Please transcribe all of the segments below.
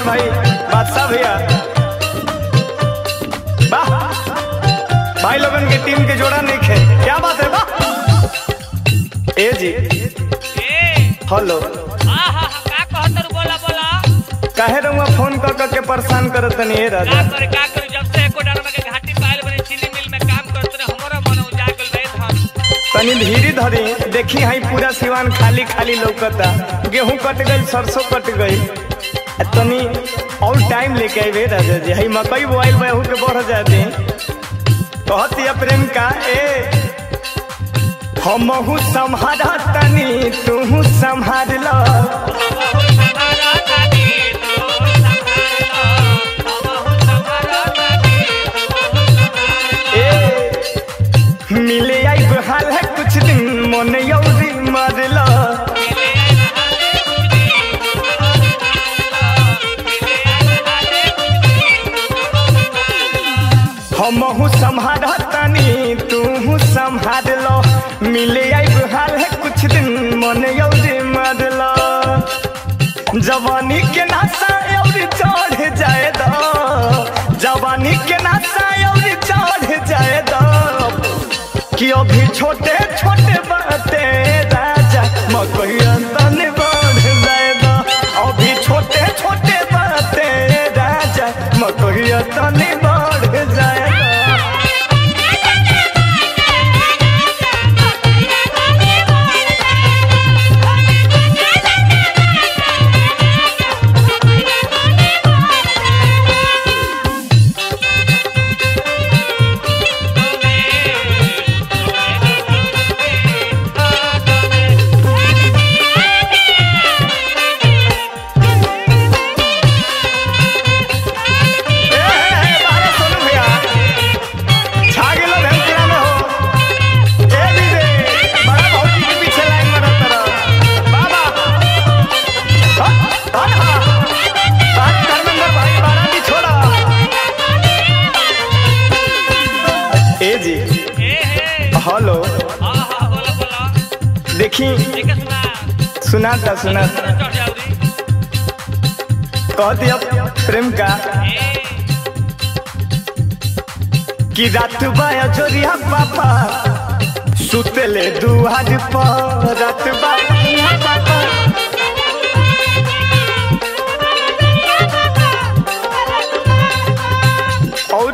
भाई बादशाह भैया वाह भाई लोगन के टीम के जोड़ा नहीं खे क्या बात है वाह ए जी ए हेलो आहा का कहतर बोला बोला काहे रहुआ फोन कर कर के परेशान करत तनी ए का राजा करे का करे जब से एको डरमा के घाटी पायल बने चीनी मिल में काम करत रहे हमरो मन उजागल रहे धन तनी धीरे धरी देखी हाई पूरा सिवान खाली खाली लौकता गेहूं कट गई सरसों कट गई आ तनी और टाइम लेके आइबे राजा जी हई मकई बोआइल बहू के बढ़ जाए दे कहती प्रेम का ए हमहू संभारा तनी तू संभार लो संभारा तानी तो संभारा हमहु संभारा तानी ए मिले आई हाल है कुछ दिन मन यौरी मार लो मिले आई हाले मिले आई हाले हमहू संभार तनी तू संभार लो मिले आई हाल है कुछ दिन मन यौरी मार लो जवानी के नासा यौरी चढ़ जाए दो जवानी के नासा यौरी चढ़ जाए दो कि अभी छोटे छोटे बाते राजा मकई तन बढ़ जाए दो अभी छोटे छोटे बाते राजा मकई तन बढ़ जाए दो ए, ए, ए, बारे सोनू भैया छा गेलो भेमपुरा में हो ए दीदी बड़ा भौजी के पीछे लाइन में रहत रह बाबा हट हट हा बात धर्मेंद्र भाई बारा भी छोड़ा ए जी ए हे हेलो आहा बोला बोला देखी देखे सुना सुनाता सुनाता चढ़ जाऊरी कह दिया प्रेम का ए कि रात बाया जोरिया पापा सुतले दुआर पर रात बाया पापा और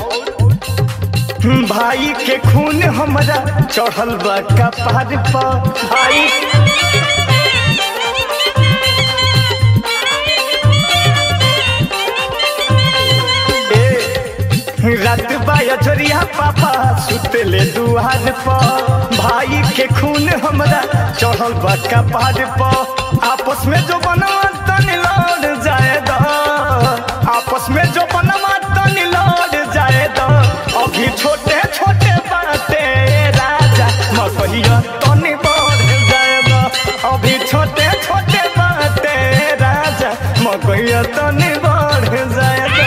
भाई के खून हमरा चढ़ल बा कपार पर भाई ए, रात बाया जोरिया पापा सुतले दुआर पर भाई के खून हमरा चढ़ल बा कपार पर आपस में जो बनवा तनी लड़ जाए दो आपस में जो बनवा तनी लड़ जाए दो अभी छोटे छोटे बाते राजा मकहिया तनी बढ़ जाए दो अभी छोटे छोटे बाते राजा मकहिया तनी बढ़ जाए दो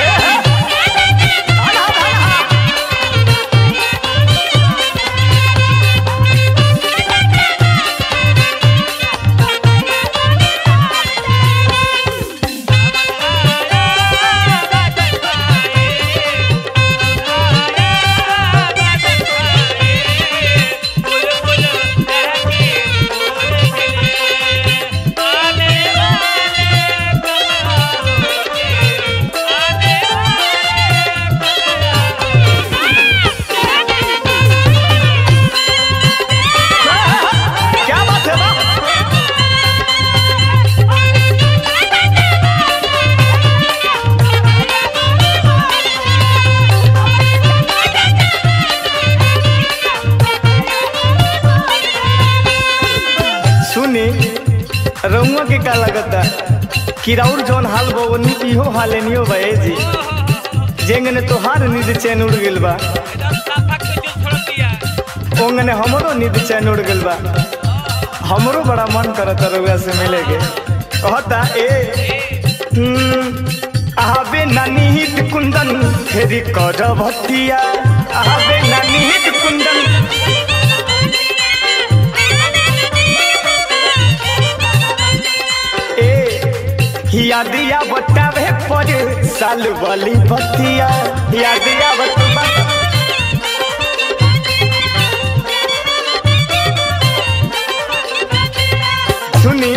क्या बात है बा सुनी रउआ के का लगता किराउर जौन हाल बा वो नी- इहो हाले नियो बा ए जी जेंगने तोहार नींद चैन उड़ गेल बा ओंगने हमरो नींद चैन उड़ गेल बा हमरो बड़ा मन करत रउआ से मिले के कहता ए हम्म, आवे नानी हित कुंदन फेरी कर भतिया आवे नानी हित कुंदन ए हिया दिया बतावे पर साल वाली बतिया याद आवत बा सुनी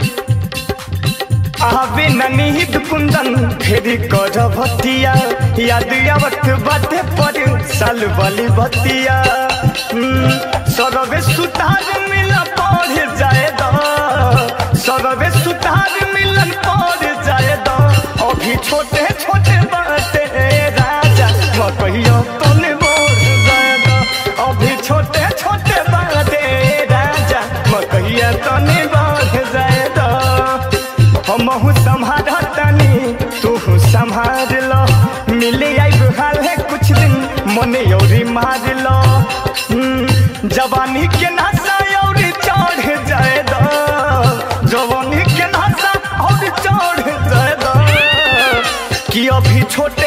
आवे ननीद कुंदन फेरी कर भतिया याद आवत बाते पर साल वाली बतिया हम्म, सरवे सुतार मिला पढ़ जाए दो सरवे सुतार मिलन पढ़ जाए दो अभी छोटे छोटे बाते राजा मकहियो तने बोल जाए दो अभी छोटे छोटे बाते राजा मकहिया तने बढ़ जाए दो हमहू संभाल तनी तू संभाल लो मिले आई हाल है कुछ दिन मने औरी मार लो हम्म, जवानी के नशा और चढ़ जाए दो जवानी के नशा और चढ़ जाए दो कि अभी छोटे